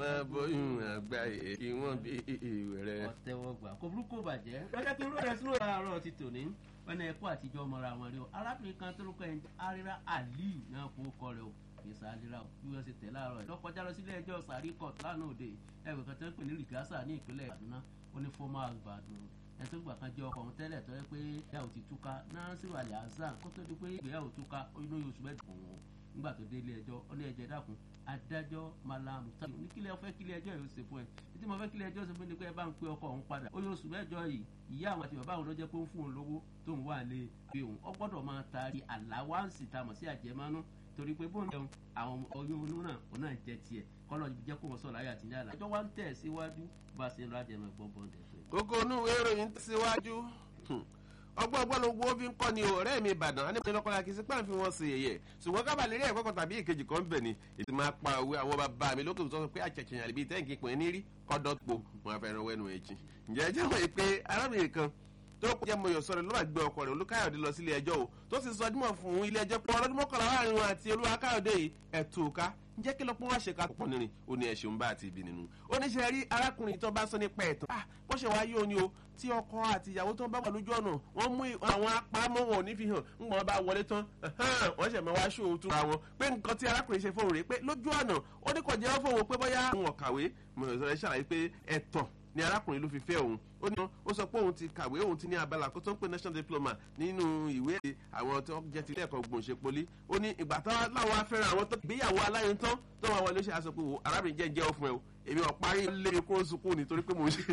wọn bóyún àgbà yìí kí wọn bí ìwẹrẹ. ọ̀tẹ̀wọ̀gbà kò burúkú bàjẹ́ lọ́jọ́ kí n rọrẹ́ sínú àárọ̀ ti tòní wọn ní ẹkú àtijọ́ mọ́ra wọn rí o arábìnrin kan tó lóko ẹ̀jẹ̀ arira aliyu náà kó kọ rẹ o yẹsà alira o bí wọ́n ṣe tẹ̀ láàárọ̀ ẹ̀ lọ́kọjá lọ sílé ẹjọ́ sàrí court lánàá òde ẹgbẹ́ kan tó ń pè ní rìgásà ní ìpínlẹ̀ Kaduna ó ní fọ́mà àgbàdùn ẹ̀ tó gbà kan jẹ́ ọkọ òun tẹ́lẹ̀ tó yẹ pé ìyàwó ti túká Nasiru Ali Hasan kó tó di pé ìgbéyàwó túká inú oṣù mẹ́ta òun nígbà tó dé ilé ẹjọ́ ó ní ẹjẹ́ dákun adájọ́ Malam Taiwo ní kílẹ̀ ọ̀fẹ́ kílẹ̀ ẹjọ́ yóò ṣe fún ẹ títí mo fẹ́ kílẹ̀ ẹjọ́ ṣe fún ni pé ẹ bá ń pe ọkọ òun padà ó yóò oṣù mẹ́jọ yìí ìyá àwọn àti bàbá òun ló jẹ́ pé ó ń fún òun lówó tó ń wà lé pé òun ó gbọ́dọ̀ máa taari àláwáǹsì tá a mọ̀ sí àjẹmánú torí pé bóun jẹun àwọn oyún onú náà òun náà jẹ tiẹ̀ kọ́lọ́ jẹ́ kó wọn sọ̀rọ̀ ayé àtijọ́ àlá ẹjọ́ wa ń tẹ̀ síwájú bá a ṣe ń lọ àjẹmọ́ ẹ̀gbọ́n bọ́ǹdẹ̀ fún kókó inú ìròyìn síwájú ọgbọ́n ọgbọ́n ló wo fi ń kọ́ ni ọ̀rẹ́ mi ìbàdàn á ní ìpínlẹ̀ ọkọ̀lá kìí sí pàǹfì wọn sí yẹ̀yẹ̀ ṣùgbọ́n kábàlẹ̀ rí ẹ̀kọ́ kan tàbí ìkejì kan bẹ̀ ni ètò máa pa òwe àwọn bàbá mi lókè sọ pé àṣẹ̀ṣẹ̀ àlèbí tẹ́ǹkì pín ní rí kọ́dọ̀ po wọn fẹ́ràn wẹ́nu ẹ̀jìn ǹjẹ́ ẹjẹ́ wọ̀nyí pé arábìnrin kan tó jẹ́ mọ̀yọ̀ sọ̀rọ̀ ló bá gbé ọkọ rẹ̀ olúkáyọ̀dé lọ sílé ẹjọ́ o tó sì sọ dímọ̀ fún ilé ẹjọ́ pé ọlọ́dún mọ́kànlá láàrin wọn àti olúwakáyọ̀dé yìí ẹ̀tù ká ǹjẹ́ kí ló pọ́n wá ṣe ká pọ̀ nìrìn ó ní ẹ̀ṣẹ̀ ń bá àti ibi nínú ó ní ṣe rí arákùnrin tó bá sọ nípa ẹ̀tàn ah bó ṣe wáyé o ní o tí ọkọ àti ìyàwó tó ń bá wà lójú ọ̀nà wọ́n mú àwọn apámọ́ wọn ò ní fi hàn ń gbọ́n bá wọlé tán wọ́n ṣẹ̀ máa wá ṣó o túra wọn pé nǹkan tí arákùnrin ṣe fóun rèé pé lójú ọ̀nà ó ní kò jẹ́ fóun pé bóyá òun ọ̀kàwé mọ̀ọ́sọ̀rọ̀ ṣàlàyé pé ẹ̀tàn ni arákùnrin ló fi fẹ́ òun ó ní ó sọ pé òun ti kàwé òun ti ní abala kó tó ń pè national diploma nínú ìwé àwọn tó jẹ́ ti ilé ẹ̀kọ́ gbòǹṣe poli ó ní ìgbà tó láwọn afẹ́ràn àwọn tó gbéyàwó aláyẹn tán tó wà wọlé ṣe aṣọ pé wò arábìnrin jẹ́ jẹ́ ọ̀fun ẹ̀ o èmi ò parí lé mi kó sunkún nítorí pé mò ń ṣe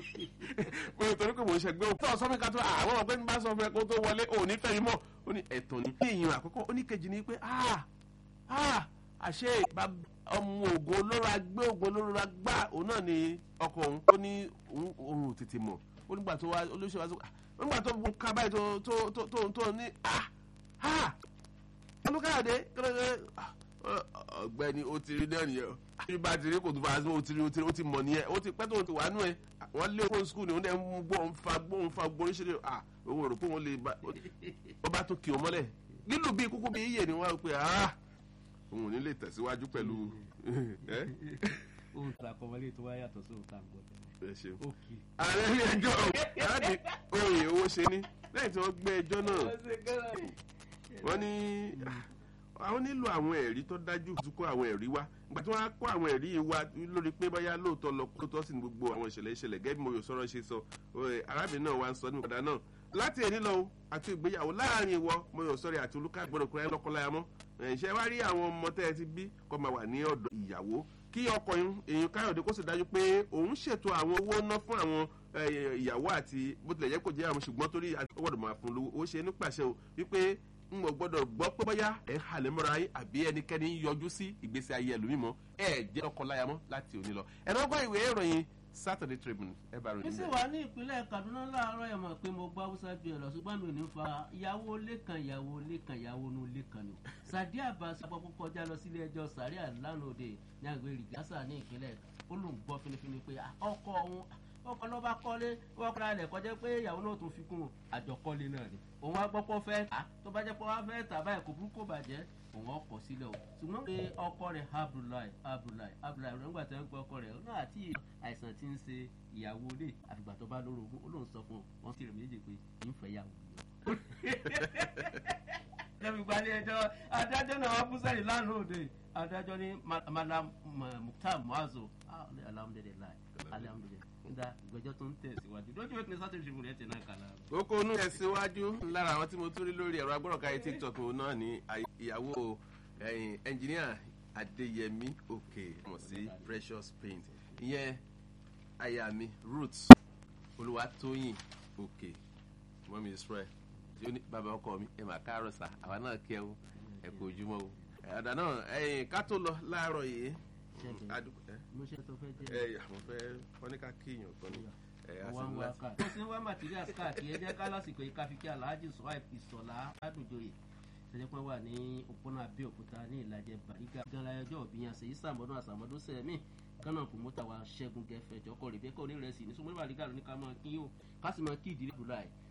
nítorí pé mò ń ṣe gbé òun. tó sọ mi ká tó àwọn ọ̀gbẹ́ni bá sọ fún ẹ kó tó wọlé òun ní fẹ́ mi mọ̀ ó ní ẹ̀tàn ní. ní ìyẹn àkọ́kọ́ ó ní kejì ní pé ah ah àṣé ọmọ ògùn olóró agbé ògùn olóró agbá òun náà ni ọkọ òun ó ní òun ò tètè mọ̀ ó nígbà tó wá olóṣèlú wá ó nígbà tó gun ká báyìí tó tó tó tó tó ní ah ah olùkàdé ọ̀gbẹ́ni ó ti rí náà nìyẹn bí bá ti rí kò tó fà á ó ti rí ó ti rí ó ti mọ̀ nìyẹn ó ti pẹ́ tó ti wà nù ẹ̀ wọ́n lé fóun skul ni wọ́n dẹ̀ ń gbọ́ ń fa gbọ́ ń fa gbọ́ oríṣiríṣi ah òun rò pé wọ́n lè bá ó bá tó kì í mọ́lẹ̀ lílù bíi kúkú bíi iye ni wọ́n á pè ah òun ò ní lè tẹ̀síwájú pẹ̀lú. ohun tó àkọmọlé tó wá yàtọ̀ sí ohun tó à ń gbọ́ ẹ ṣeun. òkè. ààrẹ ilé ẹjọ́ láti oyè owó ṣe ní lẹ́yìn tí wọ́n gbé ẹjọ́ náà wọ́n ní àwọn nílò àwọn ẹ̀rí tó dájú tó kó àwọn ẹ̀rí wá ìgbà tí wọ́n á kó àwọn ẹ̀rí yìí wá lórí pé báyà lóòótọ́ lọ kó tó sí ní gbogbo àwọn ìṣẹ̀lẹ̀ ìṣẹ̀lẹ̀ gẹ́gẹ́ bí mo yóò sọ̀rọ̀ ṣe sọ arábìnrin náà wá ń sọ ní ìpadà náà láti èní lọ àti ìgbéyàwó láàrin ìwọ mo yóò sọ̀rọ̀ àti olúkà gbọ́dọ̀ kúrẹ́ lọ́kọ́láyà mọ́ ṣe wá rí àwọn ọmọ tẹ́ ẹ ti bí kó máa wà ní ọ̀dọ̀ ìyàwó kí ọkọ èèyàn káyọ̀dé kó sì dájú pé òun ṣètò àwọn owó ná fún àwọn ìyàwó àti bó tilẹ̀ jẹ́ kó jẹ́ àwọn ṣùgbọ́n torí ọgbọ́dọ̀ máa fún lówó ó ṣe nípasẹ̀ o wípé n ò gbọ́dọ̀ gbọ́ pé bóyá ẹ̀ ń halẹ̀ mọ́ra yín àbí ẹnikẹ́ni ń yọjú sí ìgbésí ayé ẹlòmímọ́ ẹ̀ jẹ́ ọkọ láya mọ́ láti òní lọ ẹ̀ náà gbọ́ ìwé ìròyìn Saturday Tribune ẹ bá ròyìn bísí wà ní ìpínlẹ̀ Kaduna láàárọ̀ ẹ̀ mọ̀ pé mo gbọ́ haúsá ju ẹ̀ lọ ṣùgbọ́n mi ò ní fa ìyàwó ilé kan ìyàwó ilé kan ìyàwó inú ilé kan ni. Sadi Abbas àpapọ̀ kọjá lọ sílé ẹjọ́ sàríà lánàá òde ní àgbẹ̀ rìgásà ní ìpínlẹ̀ ó lóun gbọ́ finifini pé ọkọ òun ọkọ ló bá kọ́lé wọ́n kọ́ra rẹ̀ kọjá pé ìyàwó náà tún fi kún un àjọkọ́lé náà ni òun á gbọ́ pọ́ fẹ́ tà tó bá jẹ́ pé wọ́n fẹ́ tà báyìí kò burúkú bàjẹ́ òun ọkọ̀ sílẹ̀ o ṣùgbọ́n pé ọkọ rẹ̀ Abdullahi Abdullahi Abdullahi rẹ̀ ńgbà tó ń gbọ́ ọkọ rẹ̀ náà àti àìsàn tí ń ṣe ìyàwó ilé àfìgbà tó bá lóró ogún ó lóun sọ fún wọn sí rẹ̀ méjì pé ń fẹ́ yàwó lẹ́mi gbalẹ̀ ẹjọ́ adájọ́ náà wá búsẹ̀rì lánàá òde adájọ́ ní Malam Mukhtar Muazu alhamdulilayi alhamdulilayi nígbà ìgbẹ́jọ́ tó ń tẹ̀síwájú lójú ìpínlẹ̀ sátẹ̀ ìṣègùn rẹ̀ tẹ̀ náà kàlà. kókó inú tẹ̀síwájú lára àwọn tí mo tún rí lórí ẹ̀rọ agbọ́dọ̀káyé TikTok náà ní ìyàwó ẹnjìníà Adéyẹmí Òkè mọ̀ sí Precious Paint ìyẹn aya mi Roots Olúwatóyìn Òkè mọ́mí Israel tí ó ní bàbá ọkọ mi ẹ̀ máa káàárọ̀ sá àwa náà kẹ́ o ẹ̀ kò ojúmọ́ o ọ̀dà náà ẹ̀yìn ká tó lọ láàárọ̀ yìí mo ṣe tó fẹ́ jẹ́ ẹ̀ àwọn fẹ́ wọ́n ní ká kíyàn kan ní wá ń wá ká. mo ti ń wá materials káàkiri ẹ jẹ́ ká lásìkò yìí ká fi kí Alhaji Suhaib Ìsọ̀lá Ládùjọyè ṣẹjẹ pé wà ní òpónà Abẹ́òkúta ní Ìlàjẹ Bàrígà ganra ẹjọ́ òbí yẹn ṣèyí sàmọ́dún àsàmọ́dún sẹ́mi kánà pòmọ́tà wa Ṣẹ́gun Gẹ̀fẹ́ jọkọ̀ Rèbékà onírẹsì ní sọmọlẹ́ Bàrígà ló ní ká máa kí yóò ká sì máa kí ìdílé July